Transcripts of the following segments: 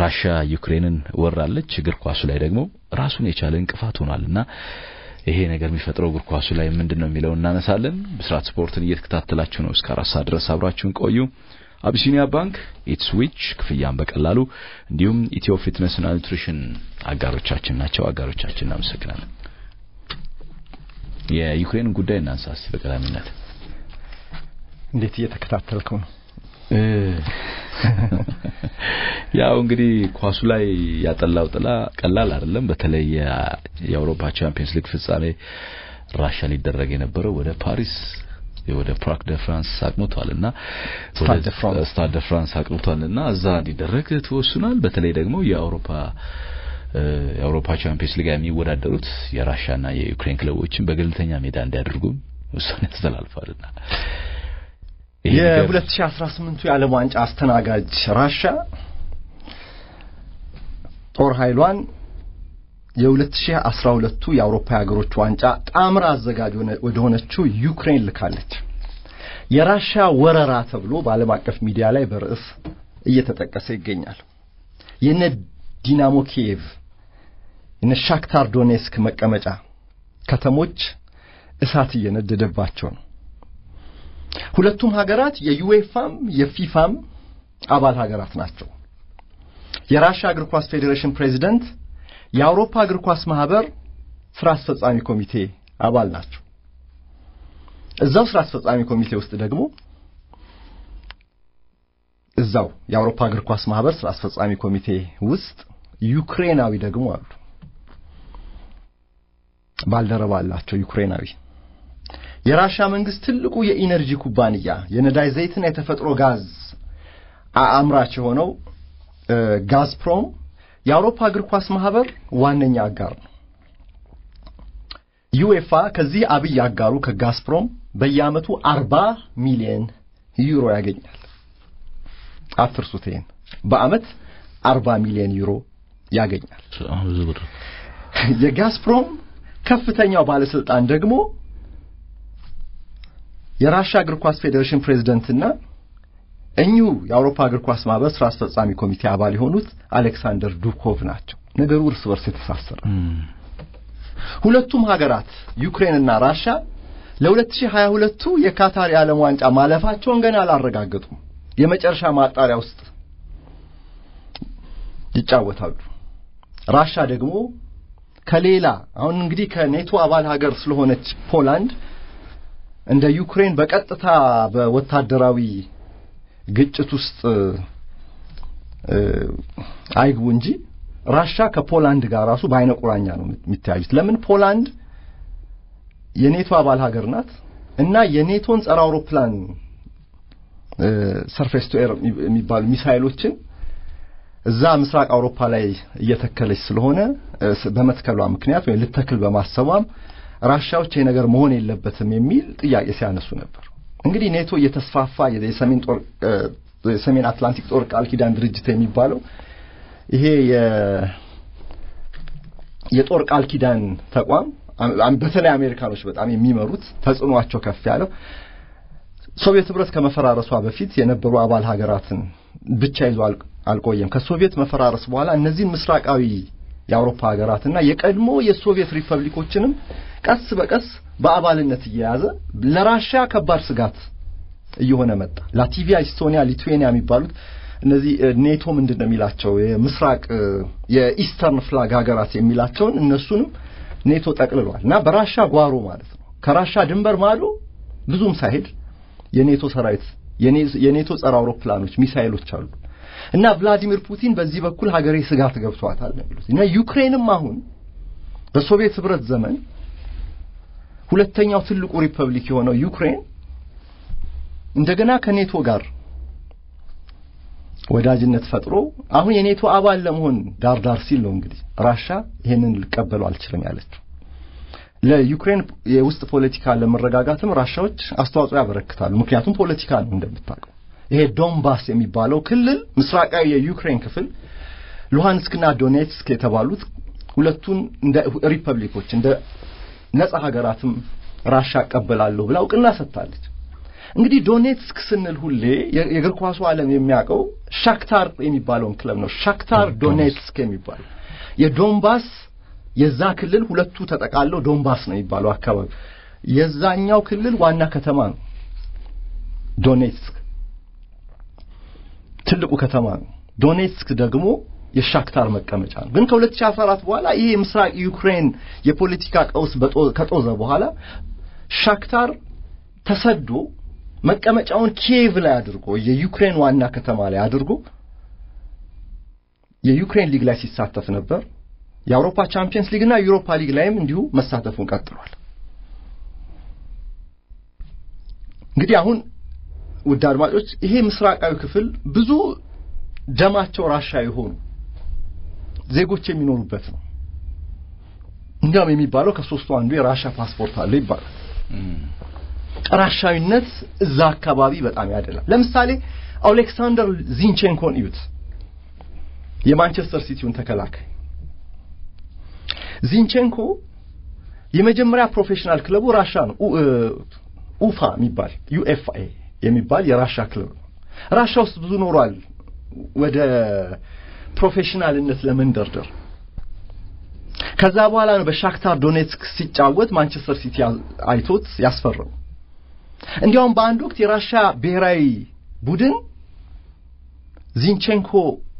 ራሻ ዩክሬንን ወራለች። እግር ኳሱ ላይ ደግሞ ራሱን የቻለ እንቅፋት ሆኗልና ይሄ ነገር የሚፈጥረው እግር ኳሱ ላይ ምንድን ነው የሚለው እናነሳለን። ብስራት ስፖርትን እየተከታተላችሁ ነው። እስከ አራት ሰዓት ድረስ አብራችሁን ቆዩ። አቢሲኒያ ባንክ፣ ኢትስዊች ክፍያን በቀላሉ እንዲሁም ኢትዮ ፊትነስና ኒውትሪሽን አጋሮቻችን ናቸው። አጋሮቻችን እናመሰግናለን። የዩክሬን ጉዳይ እናንሳ እስቲ በቀዳሚነት። እንዴት እየተከታተልከው ነው? ያው እንግዲህ ኳሱ ላይ ያጠላው ጥላ ቀላል አይደለም። በተለይ የአውሮፓ ቻምፒየንስ ሊግ ፍጻሜ ራሻ ሊደረግ የነበረው ወደ ፓሪስ ወደ ፓርክ ደ ፍራንስ አቅንቷልና ስታድ ደ ፍራንስ አቅንቷልና እዛ እንዲደረግ ተወስኗል። በተለይ ደግሞ የአውሮፓ የአውሮፓ ቻምፒየንስ ሊግ የሚወዳደሩት የራሻና የዩክሬን ክለቦችን በገለልተኛ ሜዳ እንዲያደርጉም ውሳኔ ተላልፏልና የ2018ቱ የዓለም ዋንጫ አስተናጋጅ ራሻ ጦር ኃይሏን የ2012ቱ የአውሮፓ ሀገሮች ዋንጫ ጣምራ አዘጋጅ ወደ ሆነችው ዩክሬን ልካለች። የራሻ ወረራ ተብሎ በዓለም አቀፍ ሚዲያ ላይ በርዕስ እየተጠቀሰ ይገኛል። የነ ዲናሞ ኪየቭ የነ ሻክታር ዶኔስክ መቀመጫ ከተሞች እሳት እየነደደባቸው ነው። ሁለቱም ሀገራት የዩኤፋም የፊፋም አባል ሀገራት ናቸው። የራሻ እግር ኳስ ፌዴሬሽን ፕሬዚደንት የአውሮፓ እግር ኳስ ማህበር ስራ አስፈጻሚ ኮሚቴ አባል ናቸው። እዛው ስራ አስፈጻሚ ኮሚቴ ውስጥ ደግሞ እዛው የአውሮፓ እግር ኳስ ማህበር ስራ አስፈጻሚ ኮሚቴ ውስጥ ዩክሬናዊ ደግሞ አሉ። ባልደረባ አላቸው ዩክሬናዊ። የራሻ መንግስት ትልቁ የኢነርጂ ኩባንያ የነዳጅ ዘይትና የተፈጥሮ ጋዝ አምራች የሆነው ጋዝፕሮም የአውሮፓ እግር ኳስ ማህበር ዋነኛ አጋር ነው። ዩኤፋ ከዚህ አብይ አጋሩ ከጋዝፕሮም በየዓመቱ አርባ ሚሊዮን ዩሮ ያገኛል። አትርሱት ይሄን። በዓመት አርባ ሚሊዮን ዩሮ ያገኛል። የጋዝፕሮም ከፍተኛው ባለስልጣን ደግሞ የራሻ እግር ኳስ ፌዴሬሽን ፕሬዝደንትና እኚሁ የአውሮፓ እግር ኳስ ማህበር ስራ አስፈጻሚ ኮሚቴ አባል የሆኑት አሌክሳንደር ዱኮቭ ናቸው። ነገሩ እርስ በርስ የተሳሰረ። ሁለቱም ሀገራት ዩክሬንና ራሻ ለ2022ቱ የካታር የዓለም ዋንጫ ማለፋቸውን ገና አላረጋገጡም። የመጨረሻ ማጣሪያ ውስጥ ይጫወታሉ። ራሻ ደግሞ ከሌላ አሁን እንግዲህ ከኔቶ አባል ሀገር ስለሆነች ፖላንድ እንደ ዩክሬን በቀጥታ በወታደራዊ ግጭት ውስጥ አይግቡ እንጂ ራሻ ከፖላንድ ጋር ራሱ በአይነ ቁራኛ ነው የሚተያዩት። ለምን? ፖላንድ የኔቶ አባል ሀገር ናት እና የኔቶን ጸረ አውሮፕላን ሰርፌስ ቱ ኤር የሚባሉ ሚሳይሎችን እዛ ምስራቅ አውሮፓ ላይ እየተከለች ስለሆነ በመትከሏ ምክንያት ወይም ልተክል በማሰቧም ራሻዎች ይሄ ነገር መሆን የለበትም የሚል ጥያቄ ሲያነሱ ነበር። እንግዲህ ኔቶ እየተስፋፋ የሰሜን ጦር የሰሜን አትላንቲክ ጦር ቃል ኪዳን ድርጅት የሚባለው ይሄ የጦር ቃል ኪዳን ተቋም በተለይ አሜሪካኖች በጣም የሚመሩት ተጽዕኗቸው ከፍ ያለው ሶቪየት ህብረት ከመፈራረሷ በፊት የነበሩ አባል ሀገራትን ብቻ ይዞ አልቆየም። ከሶቪየት መፈራረስ በኋላ እነዚህን ምስራቃዊ የአውሮፓ ሀገራትና የቀድሞ የሶቪየት ሪፐብሊኮችንም ቀስ በቀስ በአባልነት እየያዘ ለራሻ ከባድ ስጋት እየሆነ መጣ። ላቲቪያ፣ ኢስቶኒያ፣ ሊቱዌኒያ የሚባሉት እነዚህ ኔቶ ምንድን ነው የሚላቸው የምስራቅ የኢስተርን ፍላግ ሀገራት የሚላቸውን እነሱንም ኔቶ ጠቅልሏል እና በራሻ ጓሮ ማለት ነው። ከራሻ ድንበር ማዶ ብዙም ሳይሄድ የኔቶ ሰራዊት የኔቶ ጸረ አውሮፕላኖች ሚሳይሎች አሉ እና ቭላዲሚር ፑቲን በዚህ በኩል ሀገሬ ስጋት ገብቷታል ነው የሚሉት እና ዩክሬንም አሁን በሶቪየት ህብረት ዘመን ሁለተኛው ትልቁ ሪፐብሊክ የሆነው ዩክሬን እንደገና ከኔቶ ጋር ወዳጅነት ፈጥሮ አሁን የኔቶ አባል ለመሆን ዳር ዳር ሲል ነው እንግዲህ ራሻ ይሄንን ልቀበሉ አልችልም ያለችው። ለዩክሬን የውስጥ ፖለቲካ ለመረጋጋትም ራሻዎች አስተዋጽኦ ያበረክታሉ። ምክንያቱም ፖለቲካ ነው እንደምታውቀው። ይሄ ዶንባስ የሚባለው ክልል ምስራቃዊ የዩክሬን ክፍል ሉሃንስክና ዶኔትስክ የተባሉት ሁለቱን እንደ ሪፐብሊኮች እንደ ነጻ ሀገራትም ራሻ እቀበላለሁ ብላ እውቅና ሰጥታለች። እንግዲህ ዶኔትስክ ስንል ሁሌ የእግር ኳሱ ዓለም የሚያውቀው ሻክታር የሚባለውን ክለብ ነው። ሻክታር ዶኔትስክ የሚባለው የዶንባስ የዛ ክልል ሁለቱ ተጠቃለው ዶንባስ ነው የሚባለው አካባቢ የዛኛው ክልል ዋና ከተማ ነው። ዶኔትስክ ትልቁ ከተማ ነው። ዶኔትስክ ደግሞ የሻክታር መቀመጫ ነው። ግን ከ2014 በኋላ ይሄ የምስራቅ ዩክሬን የፖለቲካ ቀውስ ከጦዘ በኋላ ሻክታር ተሰዶ መቀመጫውን ኪየቭ ላይ አድርጎ የዩክሬን ዋና ከተማ ላይ አድርጎ የዩክሬን ሊግ ላይ ሲሳተፍ ነበር። የአውሮፓ ቻምፒየንስ ሊግ እና ዩሮፓ ሊግ ላይም እንዲሁ መሳተፉን ቀጥሏል። እንግዲህ አሁን ውድ አድማጮች ይሄ ምስራቃዊ ክፍል ብዙ ደማቸው ራሻ የሆኑ ዜጎች የሚኖሩበት ነው። እንዲያውም የሚባለው ከሶስቱ አንዱ የራሻ ፓስፖርት አለ ይባላል። ራሻዊነት እዛ አካባቢ በጣም ያደላል። ለምሳሌ ኦሌክሳንደር ዚንቼንኮን እዩት፣ የማንቸስተር ሲቲውን ተከላካይ ዚንቼንኮ የመጀመሪያ ፕሮፌሽናል ክለቡ ራሻ ነው። ኡፋ የሚባል ዩኤፍኤ የሚባል የራሻ ክለብ ነው። ራሻ ውስጥ ብዙ ኖሯል። ወደ ፕሮፌሽናልነት ለመንደርደር ከዛ በኋላ ነው በሻክታር ዶኔትስክ ሲጫወት ማንቸስተር ሲቲ አይቶት ያስፈረው። እንዲያውም በአንድ ወቅት የራሻ ብሔራዊ ቡድን ዚንቼንኮ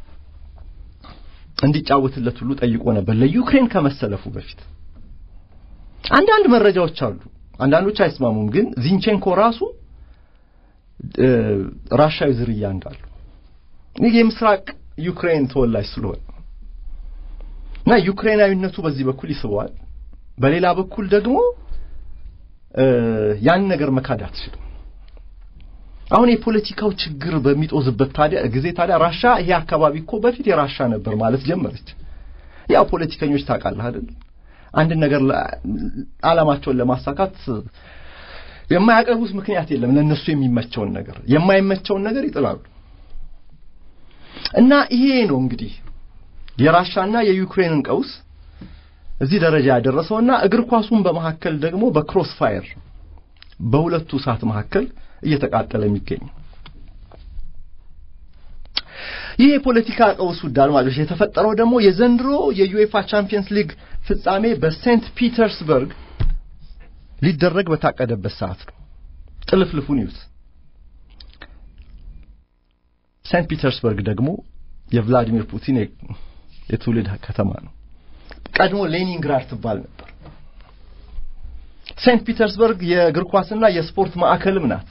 እንዲጫወትለት ሁሉ ጠይቆ ነበር ለዩክሬን ከመሰለፉ በፊት። አንዳንድ መረጃዎች አሉ፣ አንዳንዶች አይስማሙም። ግን ዚንቼንኮ ራሱ ራሻዊ ዝርያ እንዳለው ይህ የምስራቅ ዩክሬን ተወላጅ ስለሆነ እና ዩክሬናዊነቱ በዚህ በኩል ይስበዋል። በሌላ በኩል ደግሞ ያን ነገር መካድ አትችልም። አሁን የፖለቲካው ችግር በሚጦዝበት ታዲያ ጊዜ ታዲያ ራሻ ይሄ አካባቢ እኮ በፊት የራሻ ነበር ማለት ጀመረች። ያው ፖለቲከኞች ታውቃለህ አይደል? አንድ ነገር ዓላማቸውን ለማሳካት የማያቀርቡት ምክንያት የለም። ለነሱ የሚመቸውን ነገር የማይመቸውን ነገር ይጥላሉ። እና ይሄ ነው እንግዲህ የራሻና የዩክሬንን ቀውስ እዚህ ደረጃ ያደረሰውና እግር ኳሱን በመካከል ደግሞ በክሮስ ፋየር በሁለቱ እሳት መካከል እየተቃጠለ የሚገኝ ይህ የፖለቲካ ቀውስ ውድ አድማጮች የተፈጠረው ደግሞ የዘንድሮ የዩኤፋ ቻምፒየንስ ሊግ ፍጻሜ በሴንት ፒተርስበርግ ሊደረግ በታቀደበት ሰዓት ነው። ጥልፍልፉን ይዩት። ሴንት ፒተርስበርግ ደግሞ የቭላዲሚር ፑቲን የትውልድ ከተማ ነው። ቀድሞ ሌኒንግራድ ትባል ነበር። ሴንት ፒተርስበርግ የእግር ኳስና የስፖርት ማዕከልም ናት።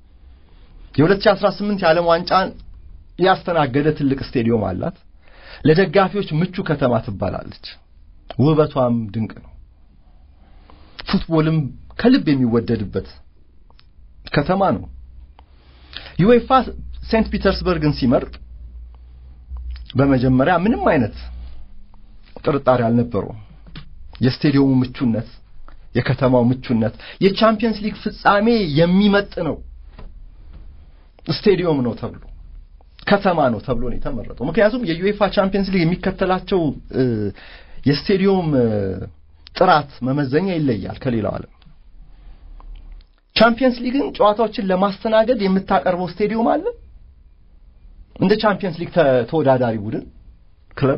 የ2018 የዓለም ዋንጫን ያስተናገደ ትልቅ ስቴዲዮም አላት። ለደጋፊዎች ምቹ ከተማ ትባላለች። ውበቷም ድንቅ ነው። ፉትቦልም ከልብ የሚወደድበት ከተማ ነው። ዩኤፋ ሴንት ፒተርስበርግን ሲመርጥ በመጀመሪያ ምንም አይነት ጥርጣሬ አልነበረውም። የስቴዲየሙ ምቹነት፣ የከተማው ምቹነት የቻምፒየንስ ሊግ ፍጻሜ የሚመጥ ነው ስቴዲየም ነው ተብሎ ከተማ ነው ተብሎ ነው የተመረጠው። ምክንያቱም የዩኤፋ ቻምፒየንስ ሊግ የሚከተላቸው የስቴዲየም ጥራት መመዘኛ ይለያል ከሌላው ዓለም። ቻምፒየንስ ሊግን ጨዋታዎችን ለማስተናገድ የምታቀርበው ስቴዲየም አለ። እንደ ቻምፒየንስ ሊግ ተወዳዳሪ ቡድን ክለብ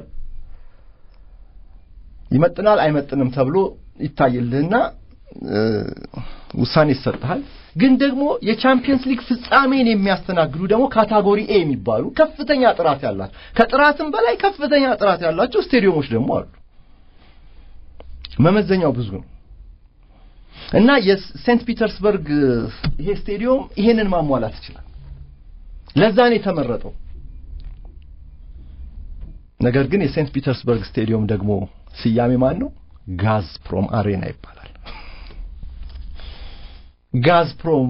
ይመጥናል አይመጥንም ተብሎ ይታይልህና ውሳኔ ይሰጥሃል። ግን ደግሞ የቻምፒየንስ ሊግ ፍጻሜን የሚያስተናግዱ ደግሞ ካታጎሪ ኤ የሚባሉ ከፍተኛ ጥራት ያላቸው ከጥራትም በላይ ከፍተኛ ጥራት ያላቸው ስቴዲየሞች ደግሞ አሉ። መመዘኛው ብዙ ነው እና የሴንት ፒተርስበርግ ይሄ ስቴዲየም ይሄንን ማሟላት ይችላል። ለዛ ነው የተመረጠው። ነገር ግን የሴንት ፒተርስበርግ ስቴዲየም ደግሞ ስያሜ ማን ነው? ጋዝፕሮም አሬና ይባላል። ጋዝፕሮም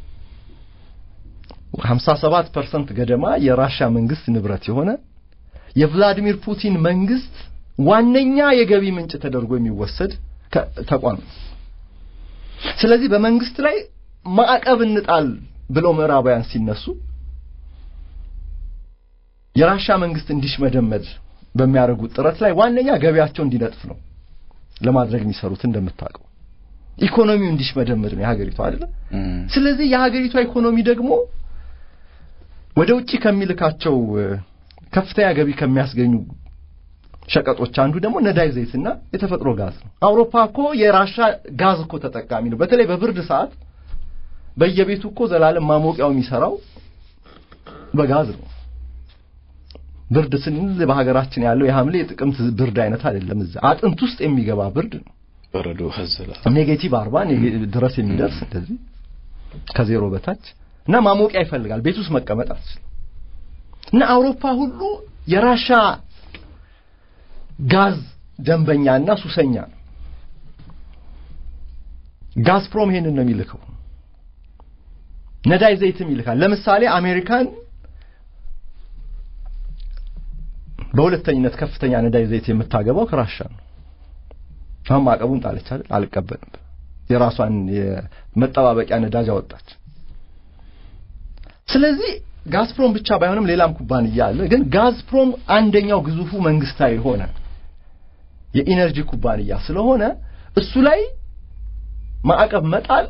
57 ፐርሰንት ገደማ የራሻ መንግስት ንብረት የሆነ የቭላዲሚር ፑቲን መንግስት ዋነኛ የገቢ ምንጭ ተደርጎ የሚወሰድ ተቋም ነው። ስለዚህ በመንግስት ላይ ማዕቀብ እንጣል ብለው ምዕራባውያን ሲነሱ የራሻ መንግስት እንዲሽመደመድ በሚያደርጉት ጥረት ላይ ዋነኛ ገቢያቸው እንዲነጥፍ ነው ለማድረግ የሚሰሩት እንደምታውቀው ኢኮኖሚው እንዲሽመደምድ ነው የሀገሪቷ አይደለ? ስለዚህ የሀገሪቷ ኢኮኖሚ ደግሞ ወደ ውጪ ከሚልካቸው ከፍተኛ ገቢ ከሚያስገኙ ሸቀጦች አንዱ ደግሞ ነዳጅ ዘይትና የተፈጥሮ ጋዝ ነው። አውሮፓ እኮ የራሻ ጋዝ እኮ ተጠቃሚ ነው። በተለይ በብርድ ሰዓት በየቤቱ እኮ ዘላለም ማሞቂያው የሚሰራው በጋዝ ነው። ብርድ ስንል በሀገራችን ያለው የሐምሌ የጥቅምት ብርድ አይነት አይደለም። እዛ አጥንት ውስጥ የሚገባ ብርድ ነው። በረዶ ሀዘላ ኔጌቲቭ አርባ ድረስ የሚደርስ እንደዚህ ከዜሮ በታች እና ማሞቂያ ይፈልጋል። ቤት ውስጥ መቀመጥ አትችልም። እና አውሮፓ ሁሉ የራሻ ጋዝ ደንበኛና ሱሰኛ ነው። ጋዝፕሮም ይሄንን ነው የሚልከው። ነዳጅ ዘይትም ይልካል። ለምሳሌ አሜሪካን በሁለተኝነት ከፍተኛ ነዳጅ ዘይት የምታገባው ከራሻ ነው። አሁን ማዕቀቡን ጣለች አይደል? አልቀበልም። የራሷን የመጠባበቂያ ነዳጅ አወጣች። ስለዚህ ጋዝፕሮም ብቻ ባይሆንም ሌላም ኩባንያ አለ። ግን ጋዝፕሮም አንደኛው ግዙፉ መንግስታዊ የሆነ የኢነርጂ ኩባንያ ስለሆነ እሱ ላይ ማዕቀብ መጣል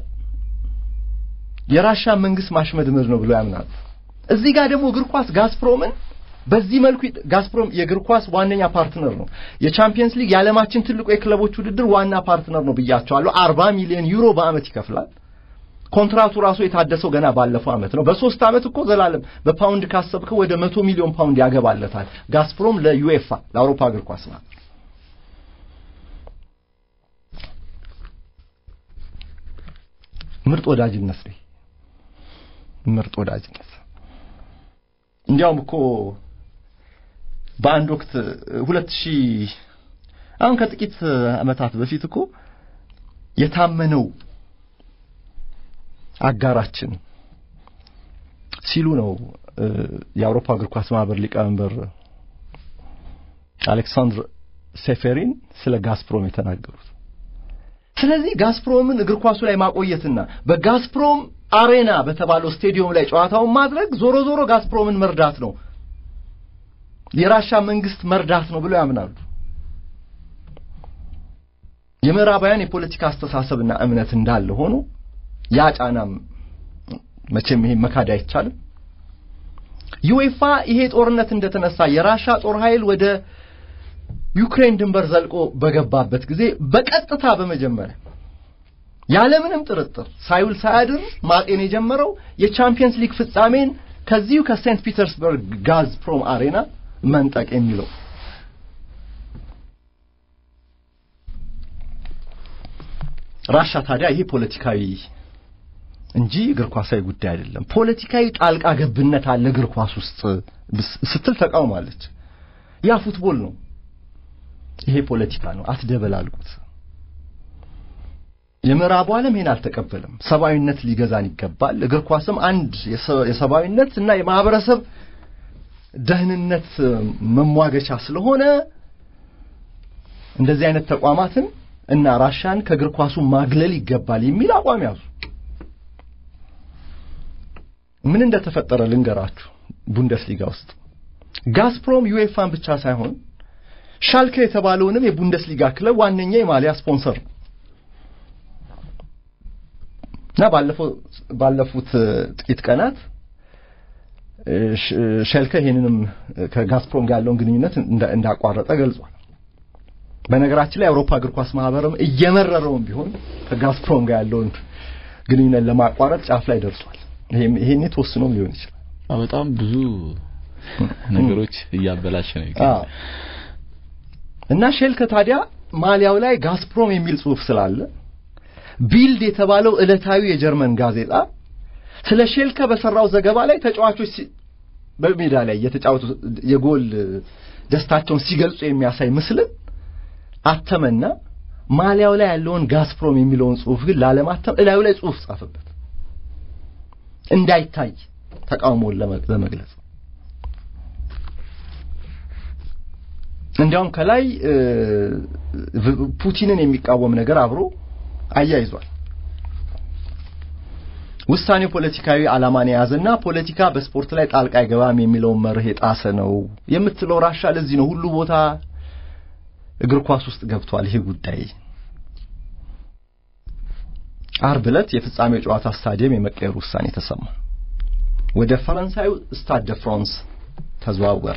የራሻ መንግስት ማሽመድመድ ነው ብሎ ያምናሉ። እዚህ ጋር ደግሞ እግር ኳስ ጋዝፕሮምን በዚህ መልኩ ጋዝፕሮም የእግር ኳስ ዋነኛ ፓርትነር ነው። የቻምፒየንስ ሊግ የዓለማችን ትልቁ የክለቦች ውድድር ዋና ፓርትነር ነው ብያቸዋለሁ። አርባ ሚሊዮን ዩሮ በአመት ይከፍላል። ኮንትራቱ ራሱ የታደሰው ገና ባለፈው አመት ነው። በሶስት አመት እኮ ዘላለም በፓውንድ ካሰብከው ወደ መቶ ሚሊዮን ፓውንድ ያገባለታል ጋዝፕሮም ለዩኤፋ ለአውሮፓ እግር ኳስ ማለት ምርጥ ወዳጅነት ነው። ምርጥ ወዳጅነት እንዲያውም እኮ በአንድ ወቅት ሁለት ሺህ አሁን ከጥቂት አመታት በፊት እኮ የታመነው አጋራችን ሲሉ ነው የአውሮፓ እግር ኳስ ማህበር ሊቀመንበር አሌክሳንድር ሴፌሪን ስለ ጋዝፕሮም የተናገሩት። ስለዚህ ጋዝፕሮምን እግር ኳሱ ላይ ማቆየትና በጋዝፕሮም አሬና በተባለው ስቴዲየም ላይ ጨዋታውን ማድረግ ዞሮ ዞሮ ጋዝፕሮምን መርዳት ነው፣ የራሻ መንግስት መርዳት ነው ብለው ያምናሉ። የምዕራባውያን የፖለቲካ አስተሳሰብና እምነት እንዳለ ሆኖ ያ ጫናም መቼም ይሄ መካድ አይቻልም። ዩኤፋ ይሄ ጦርነት እንደተነሳ የራሻ ጦር ኃይል ወደ ዩክሬን ድንበር ዘልቆ በገባበት ጊዜ በቀጥታ በመጀመሪያ ያለምንም ጥርጥር ሳይውል ሳያድር ማጤን የጀመረው የቻምፒየንስ ሊግ ፍጻሜን ከዚሁ ከሴንት ፒተርስበርግ ጋዝፕሮም አሬና መንጠቅ የሚለው ራሻ ታዲያ ይሄ ፖለቲካዊ እንጂ እግር ኳሳዊ ጉዳይ አይደለም። ፖለቲካዊ ጣልቃ ገብነት አለ እግር ኳስ ውስጥ ስትል ተቃውማለች። ያ ፉትቦል ነው፣ ይሄ ፖለቲካ ነው። አትደበላልቁት። የምዕራቡ ዓለም ይሄን አልተቀበለም። ሰብአዊነት ሊገዛን ይገባል። እግር ኳስም አንድ የሰብአዊነት እና የማህበረሰብ ደህንነት መሟገቻ ስለሆነ እንደዚህ አይነት ተቋማትን እና ራሻን ከእግር ኳሱ ማግለል ይገባል የሚል አቋም ያዙ። ምን እንደተፈጠረ ልንገራችሁ። ቡንደስሊጋ ውስጥ ጋዝፕሮም ዩኤፋን ብቻ ሳይሆን ሻልከ የተባለውንም የቡንደስሊጋ ክለብ ዋነኛ የማሊያ ስፖንሰር ነው እና ባለፈው ባለፉት ጥቂት ቀናት ሸልከ ይሄንንም ከጋዝፕሮም ጋር ያለውን ግንኙነት እንዳቋረጠ ገልጿል። በነገራችን ላይ የአውሮፓ እግር ኳስ ማህበርም እየመረረውም ቢሆን ከጋዝፕሮም ጋር ያለውን ግንኙነት ለማቋረጥ ጫፍ ላይ ደርሷል። ይሄን ተወስኖም ሊሆን ይችላል። በጣም ብዙ ነገሮች እያበላሸ ነው ይገኛል። እና ሼልከ ታዲያ ማሊያው ላይ ጋዝፕሮም የሚል ጽሑፍ ስላለ ቢልድ የተባለው ዕለታዊ የጀርመን ጋዜጣ ስለ ሼልከ በሰራው ዘገባ ላይ ተጫዋቾች በሜዳ ላይ የተጫወቱ የጎል ደስታቸውን ሲገልጹ የሚያሳይ ምስልን አተመና ማሊያው ላይ ያለውን ጋዝፕሮም የሚለውን ጽሑፍ ግን ላለማተም እላዩ ላይ ጽሑፍ ጻፈበት እንዳይታይ ተቃውሞውን ለመግለጽ እንዲያውም ከላይ ፑቲንን የሚቃወም ነገር አብሮ አያይዟል። ውሳኔው ፖለቲካዊ ዓላማን የያዘና ፖለቲካ በስፖርት ላይ ጣልቃ አይገባም የሚለውን መርህ የጣሰ ነው የምትለው ራሻ ለዚህ ነው ሁሉ ቦታ እግር ኳስ ውስጥ ገብቷል ይሄ ጉዳይ አርብ ዕለት የፍጻሜው ጨዋታ ስታዲየም የመቀየሩ ውሳኔ ተሰማ። ወደ ፈረንሳዩ ስታድ ደ ፍራንስ ተዘዋወረ።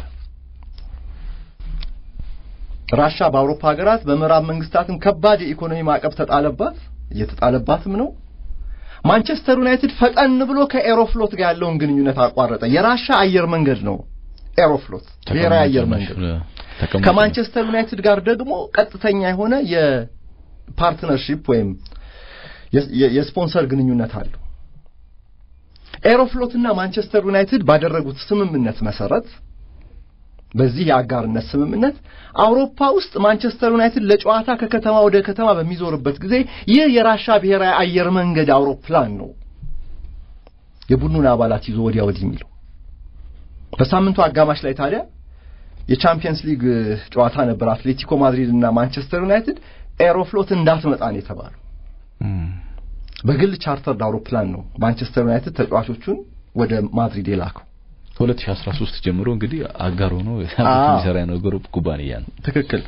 ራሻ በአውሮፓ ሀገራት በምዕራብ መንግስታትም ከባድ የኢኮኖሚ ማዕቀብ ተጣለባት፣ እየተጣለባትም ነው። ማንቸስተር ዩናይትድ ፈጠን ብሎ ከኤሮፍሎት ጋር ያለውን ግንኙነት አቋረጠ። የራሻ አየር መንገድ ነው ኤሮፍሎት ብሔራዊ አየር መንገድ። ከማንቸስተር ዩናይትድ ጋር ደግሞ ቀጥተኛ የሆነ የፓርትነርሺፕ ወይም የስፖንሰር ግንኙነት አለው። ኤሮፍሎት እና ማንቸስተር ዩናይትድ ባደረጉት ስምምነት መሰረት በዚህ የአጋርነት ስምምነት አውሮፓ ውስጥ ማንቸስተር ዩናይትድ ለጨዋታ ከከተማ ወደ ከተማ በሚዞርበት ጊዜ ይህ የራሻ ብሔራዊ አየር መንገድ አውሮፕላን ነው የቡድኑን አባላት ይዞ ወዲያ ወዲህ የሚለው። በሳምንቱ አጋማሽ ላይ ታዲያ የቻምፒየንስ ሊግ ጨዋታ ነበር። አትሌቲኮ ማድሪድ እና ማንቸስተር ዩናይትድ ኤሮፍሎት እንዳትመጣ ነው የተባለው። በግል ቻርተርድ አውሮፕላን ነው ማንቸስተር ዩናይትድ ተጫዋቾቹን ወደ ማድሪድ የላከው። ከ2013 ጀምሮ እንግዲህ አጋር ሆኖ የሚሰራ የነበረ ኩባንያ ነው። ትክክል።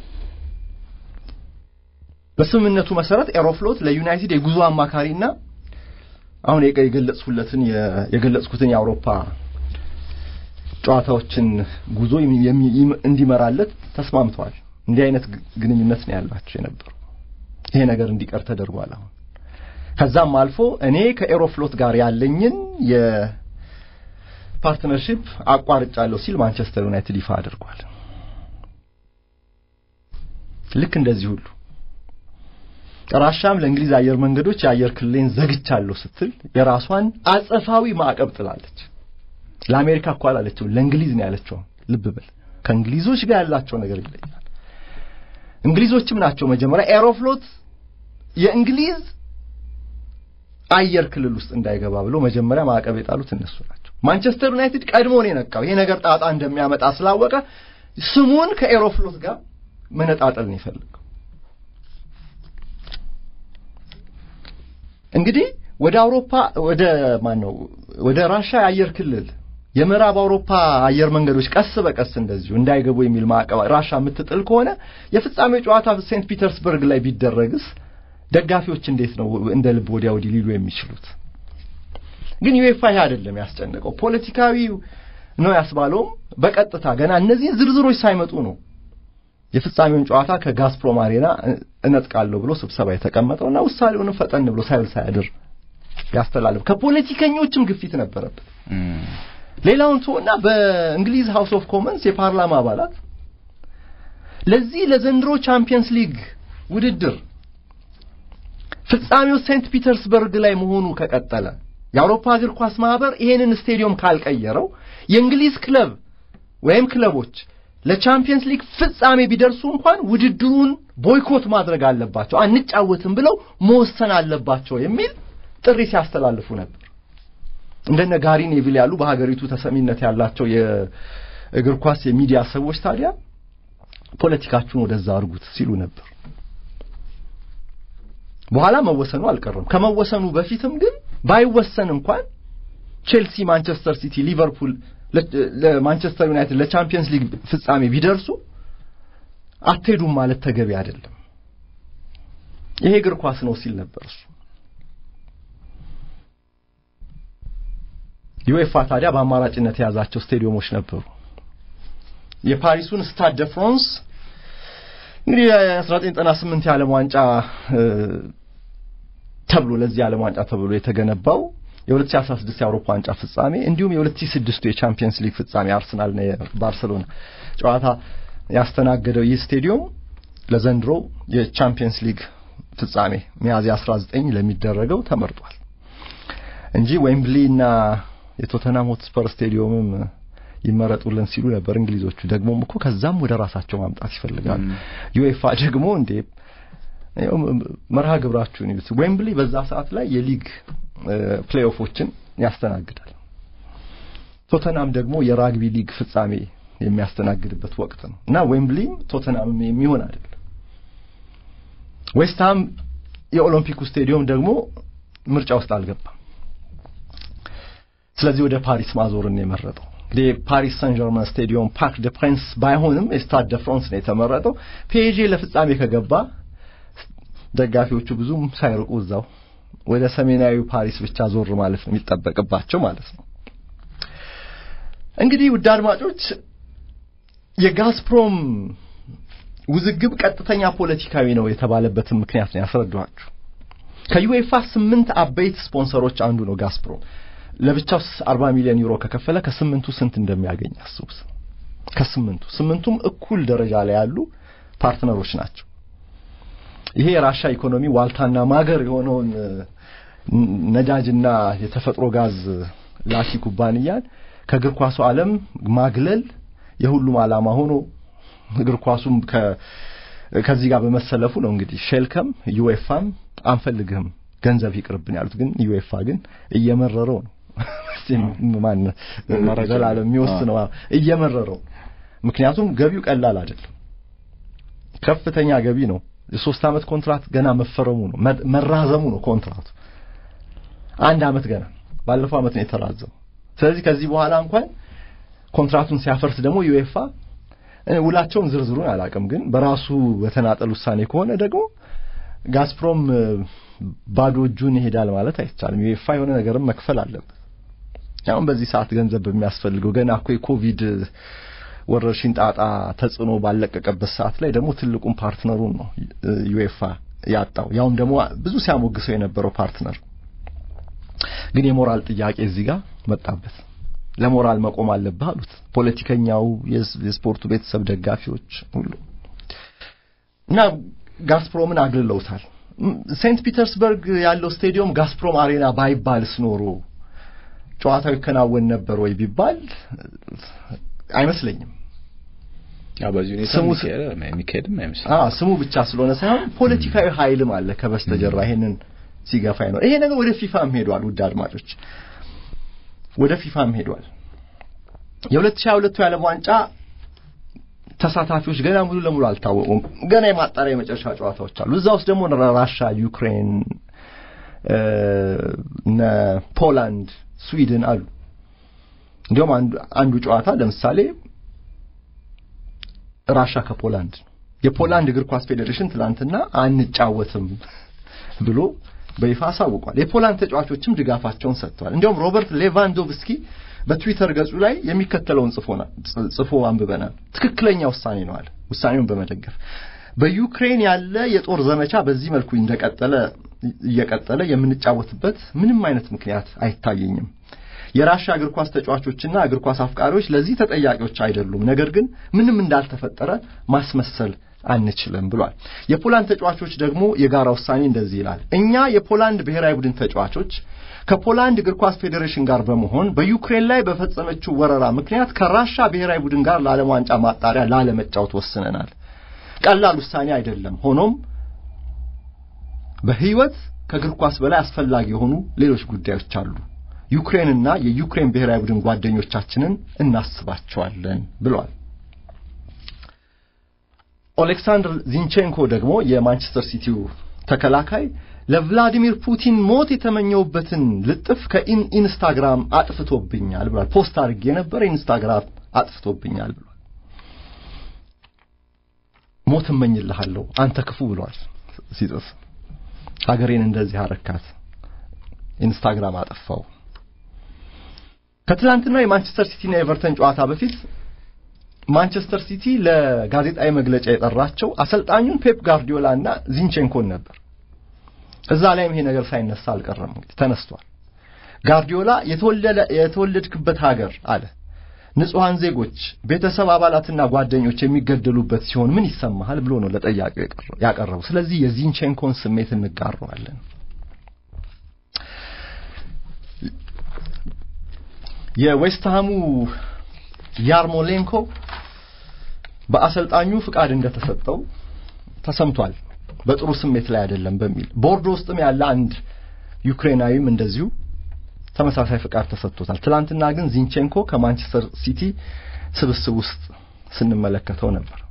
በስምምነቱ መሰረት ኤሮፍሎት ለዩናይትድ የጉዞ አማካሪና አሁን የገለጽኩለትን የገለጽኩትን የአውሮፓ ጨዋታዎችን ጉዞ እንዲመራለት ተስማምተዋል። እንዲህ አይነት ግንኙነት ነው ያላቸው የነበሩ። ይሄ ነገር እንዲቀር ተደርጓል። አሁን ከዛም አልፎ እኔ ከኤሮፍሎት ጋር ያለኝን የፓርትነርሺፕ አቋርጫለሁ ሲል ማንቸስተር ዩናይትድ ይፋ አድርጓል። ልክ እንደዚህ ሁሉ ራሻም ለእንግሊዝ አየር መንገዶች የአየር ክልሌን ዘግቻለሁ ስትል የራሷን አጸፋዊ ማዕቀብ ጥላለች። ለአሜሪካ እኮ አላለችው፣ ለእንግሊዝ ነው ያለችው። ልብ በል ከእንግሊዞች ጋር ያላቸው ነገር ይለያል። እንግሊዞችም ናቸው መጀመሪያ ኤሮፍሎት የእንግሊዝ አየር ክልል ውስጥ እንዳይገባ ብሎ መጀመሪያ ማዕቀብ የጣሉት እነሱ ናቸው። ማንቸስተር ዩናይትድ ቀድሞ ነው የነቃው። ይሄ ነገር ጣጣ እንደሚያመጣ ስላወቀ ስሙን ከኤሮፍሎት ጋር መነጣጠል ነው የፈለገው። እንግዲህ ወደ አውሮፓ ወደ ማን ነው ወደ ራሻ የአየር ክልል የምዕራብ አውሮፓ አየር መንገዶች ቀስ በቀስ እንደዚሁ እንዳይገቡ የሚል ማዕቀብ ራሻ የምትጥል ከሆነ የፍጻሜው ጨዋታ ሴንት ፒተርስበርግ ላይ ቢደረግስ ደጋፊዎች እንዴት ነው እንደ ልብ ወዲያ ወዲህ ሊሉ የሚችሉት? ግን ዩኤፋ ይሄ አይደለም ያስጨነቀው፣ ፖለቲካዊ ነው ያስባለውም በቀጥታ ገና እነዚህ ዝርዝሮች ሳይመጡ ነው የፍጻሜውን ጨዋታ ከጋዝፕሮም አሬና እነጥቃለሁ ብሎ ስብሰባ የተቀመጠውና ውሳኔውንም ፈጠን ብሎ ሳይል ሳያድር ያስተላልፍ። ከፖለቲከኞችም ግፊት ነበረበት። ሌላውን ተወና በእንግሊዝ ሃውስ ኦፍ ኮመንስ የፓርላማ አባላት ለዚህ ለዘንድሮ ቻምፒየንስ ሊግ ውድድር ፍጻሜው ሴንት ፒተርስበርግ ላይ መሆኑ ከቀጠለ የአውሮፓ እግር ኳስ ማህበር ይሄንን ስቴዲየም ካልቀየረው የእንግሊዝ ክለብ ወይም ክለቦች ለቻምፒየንስ ሊግ ፍጻሜ ቢደርሱ እንኳን ውድድሩን ቦይኮት ማድረግ አለባቸው፣ አንጫወትም ብለው መወሰን አለባቸው የሚል ጥሪ ሲያስተላልፉ ነበር። እንደነ ጋሪ ኔቪል ያሉ በሀገሪቱ ተሰሚነት ያላቸው የእግር ኳስ የሚዲያ ሰዎች ታዲያ ፖለቲካችሁን ወደዛ አድርጉት ሲሉ ነበር። በኋላ መወሰኑ አልቀረም። ከመወሰኑ በፊትም ግን ባይወሰን እንኳን ቼልሲ፣ ማንቸስተር ሲቲ፣ ሊቨርፑል ለማንቸስተር ዩናይትድ ለቻምፒየንስ ሊግ ፍጻሜ ቢደርሱ አትሄዱም ማለት ተገቢ አይደለም። ይሄ እግር ኳስ ነው ሲል ነበር እሱ። ዩኤፋ ታዲያ በአማራጭነት የያዛቸው ስቴዲየሞች ነበሩ። የፓሪሱን ስታድ ደ ፍራንስ እንግዲህ የ1998 የዓለም ዋንጫ ተብሎ ለዚህ የዓለም ዋንጫ ተብሎ የተገነባው የ2016 የአውሮፓ ዋንጫ ፍጻሜ እንዲሁም የ2006 የቻምፒየንስ ሊግ ፍጻሜ አርሰናልና የባርሰሎና ጨዋታ ያስተናገደው ይህ ስቴዲየም ለዘንድሮ የቻምፒየንስ ሊግ ፍጻሜ ሚያዝያ 19 ለሚደረገው ተመርጧል እንጂ ዌምብሊ እና የቶተናም ሆትስፐር ስቴዲየምም ይመረጡልን ሲሉ ነበር እንግሊዞቹ። ደግሞም እኮ ከዛም ወደ ራሳቸው ማምጣት ይፈልጋሉ። ዩኤፋ ደግሞ እንዴ መርሃ ግብራችሁን ይዩት። ዌምብሊ በዛ ሰዓት ላይ የሊግ ፕሌይኦፎችን ያስተናግዳል። ቶተናም ደግሞ የራግቢ ሊግ ፍጻሜ የሚያስተናግድበት ወቅት ነው እና ዌምብሊም ቶተናምም የሚሆን አይደለም። ዌስትሃም የኦሎምፒኩ ስቴዲየም ደግሞ ምርጫ ውስጥ አልገባም። ስለዚህ ወደ ፓሪስ ማዞርን ነው የመረጠው። እንግዲህ የፓሪስ ሳን ጀርማን ስቴዲየም ፓርክ ደ ፕሪንስ ባይሆንም የስታድ ደ ፍራንስ ነው የተመረጠው። ፔጄ ለፍጻሜ ከገባ ደጋፊዎቹ ብዙም ሳይርቁ እዛው ወደ ሰሜናዊ ፓሪስ ብቻ ዞር ማለት ነው የሚጠበቅባቸው ማለት ነው። እንግዲህ ውድ አድማጮች የጋዝፕሮም ውዝግብ ቀጥተኛ ፖለቲካዊ ነው የተባለበትን ምክንያት ነው ያስረዳኋችሁ። ከዩኤፋ ስምንት አበይት ስፖንሰሮች አንዱ ነው ጋዝፕሮም። ለብቻው 40 ሚሊዮን ዩሮ ከከፈለ ከስምንቱ ስንት እንደሚያገኝ አስቡት። ከስምንቱ ስምንቱም እኩል ደረጃ ላይ ያሉ ፓርትነሮች ናቸው። ይሄ የራሻ ኢኮኖሚ ዋልታና ማገር የሆነውን ነዳጅና የተፈጥሮ ጋዝ ላኪ ኩባንያን ከእግር ኳሱ ዓለም ማግለል የሁሉም ዓላማ ሆኖ እግር ኳሱም ከዚህ ጋር በመሰለፉ ነው እንግዲህ ሼልከም ዩኤፋም አንፈልግህም ገንዘብ ይቅርብን ያሉት። ግን ዩኤፋ ግን እየመረረው ነው ማን ዘላለም የሚወስነው እየመረረው። ምክንያቱም ገቢው ቀላል አይደለም፣ ከፍተኛ ገቢ ነው። የሶስት ዓመት ኮንትራት ገና መፈረሙ ነው መራዘሙ ነው ኮንትራቱ አንድ ዓመት ገና ባለፈው ዓመት ነው የተራዘመው። ስለዚህ ከዚህ በኋላ እንኳን ኮንትራቱን ሲያፈርስ ደግሞ ዩኤፋ ውላቸውን ዝርዝሩን አላውቅም፣ ግን በራሱ በተናጠል ውሳኔ ከሆነ ደግሞ ጋዝፕሮም ባዶ እጁን ይሄዳል ማለት አይቻልም። ዩኤፋ የሆነ ነገርም መክፈል አለበት። አሁን በዚህ ሰዓት ገንዘብ በሚያስፈልገው ገና እኮ የኮቪድ ወረርሽኝ ጣጣ ተጽዕኖ ባለቀቀበት ሰዓት ላይ ደግሞ ትልቁን ፓርትነሩን ነው ዩኤፋ ያጣው። ያውም ደግሞ ብዙ ሲያሞግሰው የነበረው ፓርትነር ግን የሞራል ጥያቄ እዚህ ጋር መጣበት። ለሞራል መቆም አለብህ አሉት ፖለቲከኛው፣ የስፖርቱ ቤተሰብ ደጋፊዎች ሁሉ እና ጋስፕሮምን አግልለውታል። ሴንት ፒተርስበርግ ያለው ስቴዲየም ጋስፕሮም አሬና ባይባልስ ኖሮ ጨዋታው ይከናወን ነበር ወይ ቢባል አይመስለኝም። በዚህ ሁኔታ የሚካሄድም አይመስልም። አዎ ስሙ ብቻ ስለሆነ ሳይሆን ፖለቲካዊ ኃይልም አለ ከበስተጀርባ ይሄንን ሲገፋ ነው። ይሄ ነገር ወደ ፊፋም ሄዷል። ውድ አድማጮች ወደ ፊፋም ሄዷል። የ2022 የዓለም ዋንጫ ተሳታፊዎች ገና ሙሉ ለሙሉ አልታወቁም። ገና የማጣሪያ የመጨረሻ ጨዋታዎች አሉ። እዛ ውስጥ ደግሞ ራሻ፣ ዩክሬን፣ እነ ፖላንድ፣ ስዊድን አሉ። እንዲሁም አንዱ ጨዋታ ለምሳሌ ራሻ ከፖላንድ ነው። የፖላንድ እግር ኳስ ፌዴሬሽን ትላንትና አንጫወትም ብሎ በይፋ አሳውቋል። የፖላንድ ተጫዋቾችም ድጋፋቸውን ሰጥተዋል። እንዲሁም ሮበርት ሌቫንዶቭስኪ በትዊተር ገጹ ላይ የሚከተለውን ጽፎ አንብበናል። ትክክለኛ ውሳኔ ነው አለ። ውሳኔውን በመደገፍ በዩክሬን ያለ የጦር ዘመቻ በዚህ መልኩ እንደቀጠለ እየቀጠለ የምንጫወትበት ምንም አይነት ምክንያት አይታየኝም። የራሻ እግር ኳስ ተጫዋቾችና እግር ኳስ አፍቃሪዎች ለዚህ ተጠያቂዎች አይደሉም። ነገር ግን ምንም እንዳልተፈጠረ ማስመሰል አንችልም ብሏል። የፖላንድ ተጫዋቾች ደግሞ የጋራ ውሳኔ እንደዚህ ይላል። እኛ የፖላንድ ብሔራዊ ቡድን ተጫዋቾች ከፖላንድ እግር ኳስ ፌዴሬሽን ጋር በመሆን በዩክሬን ላይ በፈጸመችው ወረራ ምክንያት ከራሻ ብሔራዊ ቡድን ጋር ለዓለም ዋንጫ ማጣሪያ ላለመጫወት ወስነናል። ቀላል ውሳኔ አይደለም። ሆኖም በሕይወት ከእግር ኳስ በላይ አስፈላጊ የሆኑ ሌሎች ጉዳዮች አሉ። ዩክሬንና የዩክሬን ብሔራዊ ቡድን ጓደኞቻችንን እናስባቸዋለን ብሏል። ኦሌክሳንድር ዚንቼንኮ ደግሞ የማንቸስተር ሲቲው ተከላካይ ለቭላዲሚር ፑቲን ሞት የተመኘውበትን ልጥፍ ከኢንስታግራም አጥፍቶብኛል ብሏል። ፖስት አድርጌ የነበረ ኢንስታግራም አጥፍቶብኛል ብሏል። ሞት እመኝልሃለሁ አንተ ክፉ ብሏል ሲጽፍ። ሀገሬን እንደዚህ አረካት፣ ኢንስታግራም አጠፋው። ከትላንትናው የማንቸስተር ሲቲና የኤቨርተን ጨዋታ በፊት ማንቸስተር ሲቲ ለጋዜጣዊ መግለጫ የጠራቸው አሰልጣኙን ፔፕ ጋርዲዮላ እና ዚንቼንኮን ነበር። እዛ ላይም ይሄ ነገር ሳይነሳ አልቀረም። እንግዲህ ተነስቷል። ጋርዲዮላ የተወለድክበት ሀገር አለ ንጹሐን ዜጎች፣ ቤተሰብ አባላትና ጓደኞች የሚገደሉበት ሲሆን ምን ይሰማሃል ብሎ ነው ለጠያቂው ያቀረቡ። ስለዚህ የዚንቼንኮን ስሜት እንጋረዋለን። የዌስትሃሙ ያርሞሌንኮ በአሰልጣኙ ፍቃድ እንደተሰጠው ተሰምቷል። በጥሩ ስሜት ላይ አይደለም በሚል ቦርዶ ውስጥም ያለ አንድ ዩክሬናዊም እንደዚሁ ተመሳሳይ ፍቃድ ተሰጥቶታል። ትላንትና ግን ዚንቼንኮ ከማንቸስተር ሲቲ ስብስብ ውስጥ ስንመለከተው ነበር።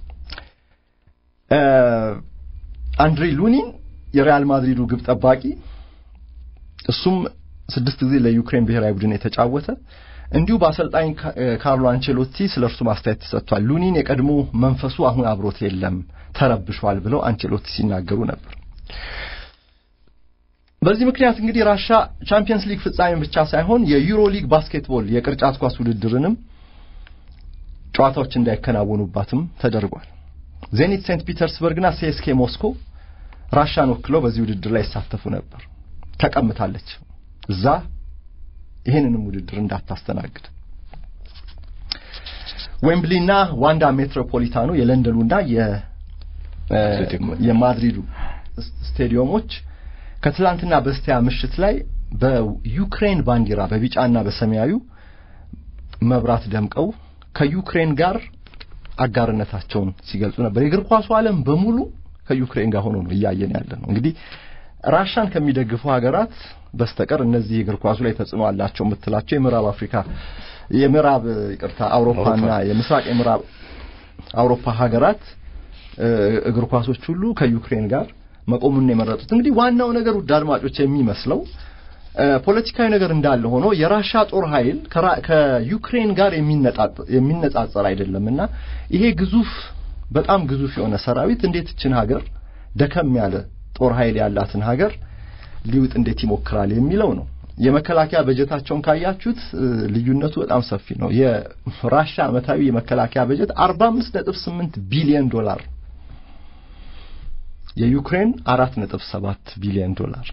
አንድሪ ሉኒን የሪያል ማድሪዱ ግብ ጠባቂ እሱም ስድስት ጊዜ ለዩክሬን ብሔራዊ ቡድን የተጫወተ እንዲሁ በአሰልጣኝ ካርሎ አንቸሎቲ ስለ እርሱ ማስተያየት ተሰጥቷል። ሉኒን የቀድሞ መንፈሱ አሁን አብሮት የለም፣ ተረብሿል ብለው አንቸሎቲ ሲናገሩ ነበር። በዚህ ምክንያት እንግዲህ ራሻ ቻምፒየንስ ሊግ ፍጻሜን ብቻ ሳይሆን የዩሮ ሊግ ባስኬትቦል የቅርጫት ኳስ ውድድርንም ጨዋታዎች እንዳይከናወኑባትም ተደርጓል። ዜኒት ሴንት ፒተርስበርግና ሲኤስኬ ሞስኮ ራሻን ወክለው በዚህ ውድድር ላይ ይሳተፉ ነበር። ተቀምታለች እዛ ይህንንም ውድድር እንዳታስተናግድ። ዌምብሊና ዋንዳ ሜትሮፖሊታኑ የለንደኑና የማድሪዱ ስቴዲየሞች ከትላንትና በስቲያ ምሽት ላይ በዩክሬን ባንዲራ በቢጫና በሰማያዊ መብራት ደምቀው ከዩክሬን ጋር አጋርነታቸውን ሲገልጹ ነበር። የእግር ኳሱ ዓለም በሙሉ ከዩክሬን ጋር ሆኖ ነው እያየን ያለ ነው። እንግዲህ ራሻን ከሚደግፉ ሀገራት በስተቀር እነዚህ እግር ኳሱ ላይ ተጽዕኖ አላቸው የምትላቸው የምዕራብ አፍሪካ የምዕራብ ይቅርታ አውሮፓና የምስራቅ የምዕራብ አውሮፓ ሀገራት እግር ኳሶች ሁሉ ከዩክሬን ጋር መቆሙን የመረጡት። እንግዲህ ዋናው ነገር ውድ አድማጮች የሚመስለው ፖለቲካዊ ነገር እንዳለ ሆኖ የራሻ ጦር ኃይል ከዩክሬን ጋር የሚነጻጸር አይደለምና ይሄ ግዙፍ በጣም ግዙፍ የሆነ ሰራዊት እንዴት እችን ሀገር ደከም ያለ ጦር ኃይል ያላትን ሀገር ሊውጥ እንዴት ይሞክራል የሚለው ነው። የመከላከያ በጀታቸውን ካያችሁት ልዩነቱ በጣም ሰፊ ነው። የራሻ ዓመታዊ የመከላከያ በጀት 45.8 ቢሊዮን ዶላር፣ የዩክሬን 4.7 ቢሊዮን ዶላር።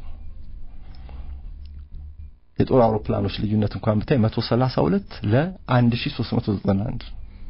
የጦር አውሮፕላኖች ልዩነት እንኳን ብታይ 132 ለ1391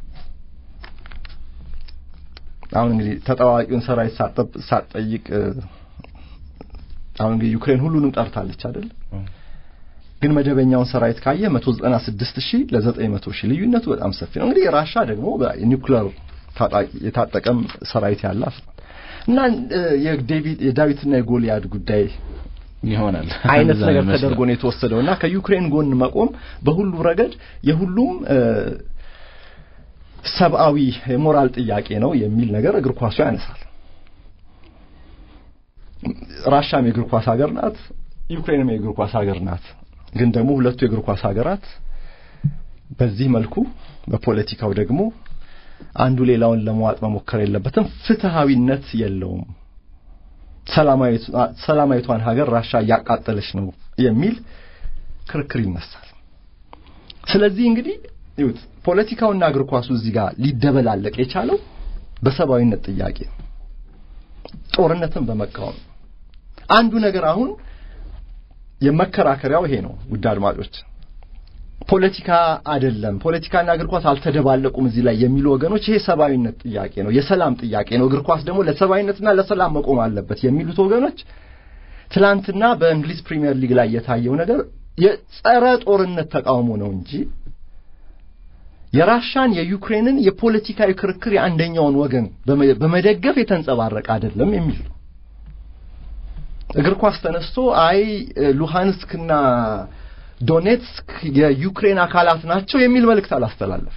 አሁን እንግዲህ ተጠዋዋቂውን ሰራዊት ሳትጠይቅ አሁን እንግዲህ ዩክሬን ሁሉንም ጠርታለች አይደል? ግን መደበኛውን ሰራዊት ካየ 196 ሺህ ለ900 ሺህ ልዩነቱ በጣም ሰፊ ነው። እንግዲህ ራሻ ደግሞ በኒውክሌር ታጣቂ የታጠቀም ሰራዊት ያላት እና የዴቪድ የዳዊትና የጎልያድ ጉዳይ ይሆናል አይነት ነገር ተደርጎ ነው የተወሰደው እና ከዩክሬን ጎን መቆም በሁሉ ረገድ የሁሉም ሰብአዊ የሞራል ጥያቄ ነው የሚል ነገር እግር ኳሱ ያነሳል። ራሻም የእግር ኳስ ሀገር ናት፣ ዩክሬንም የእግር ኳስ ሀገር ናት። ግን ደግሞ ሁለቱ የእግር ኳስ ሀገራት በዚህ መልኩ በፖለቲካው ደግሞ አንዱ ሌላውን ለመዋጥ መሞከር የለበትም። ፍትሃዊነት የለውም። ሰላማዊቷን ሀገር ራሻ እያቃጠለች ነው የሚል ክርክር ይነሳል። ስለዚህ እንግዲህ ይሁት ፖለቲካውና እግር ኳሱ እዚህ ጋር ሊደበላለቅ የቻለው በሰብአዊነት ጥያቄ ጦርነትን በመቃወም አንዱ ነገር አሁን የመከራከሪያው ይሄ ነው። ውድ አድማጮች ፖለቲካ አይደለም፣ ፖለቲካና እግር ኳስ አልተደባለቁም እዚህ ላይ የሚሉ ወገኖች ይሄ ሰብአዊነት ጥያቄ ነው፣ የሰላም ጥያቄ ነው፣ እግር ኳስ ደግሞ ለሰብአዊነትና ለሰላም መቆም አለበት የሚሉት ወገኖች ትላንትና በእንግሊዝ ፕሪሚየር ሊግ ላይ የታየው ነገር የጸረ ጦርነት ተቃውሞ ነው እንጂ የራሻን የዩክሬንን የፖለቲካዊ ክርክር የአንደኛውን ወገን በመደገፍ የተንጸባረቀ አይደለም የሚል ነው። እግር ኳስ ተነስቶ አይ ሉሃንስክና ዶኔትስክ የዩክሬን አካላት ናቸው የሚል መልእክት አላስተላለፍ።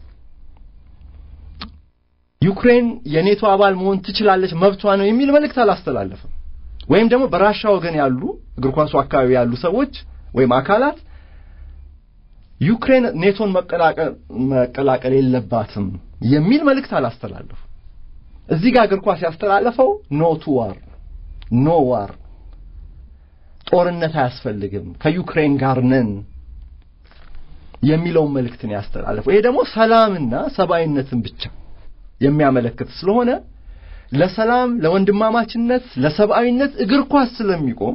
ዩክሬን የኔቶ አባል መሆን ትችላለች፣ መብቷ ነው የሚል መልእክት አላስተላለፍም። ወይም ደግሞ በራሻ ወገን ያሉ እግር ኳሱ አካባቢ ያሉ ሰዎች ወይም አካላት ዩክሬን ኔቶን መቀላቀል የለባትም የሚል መልእክት አላስተላለፉ። እዚህ ጋር እግር ኳስ ያስተላለፈው ኖ ቱ ዋር ኖ ዋር ጦርነት አያስፈልግም ከዩክሬን ጋር ነን የሚለውን መልእክትን ያስተላለፈው። ይሄ ደግሞ ሰላምና ሰብአዊነትን ብቻ የሚያመለክት ስለሆነ ለሰላም፣ ለወንድማማችነት፣ ለሰብአዊነት እግር ኳስ ስለሚቆም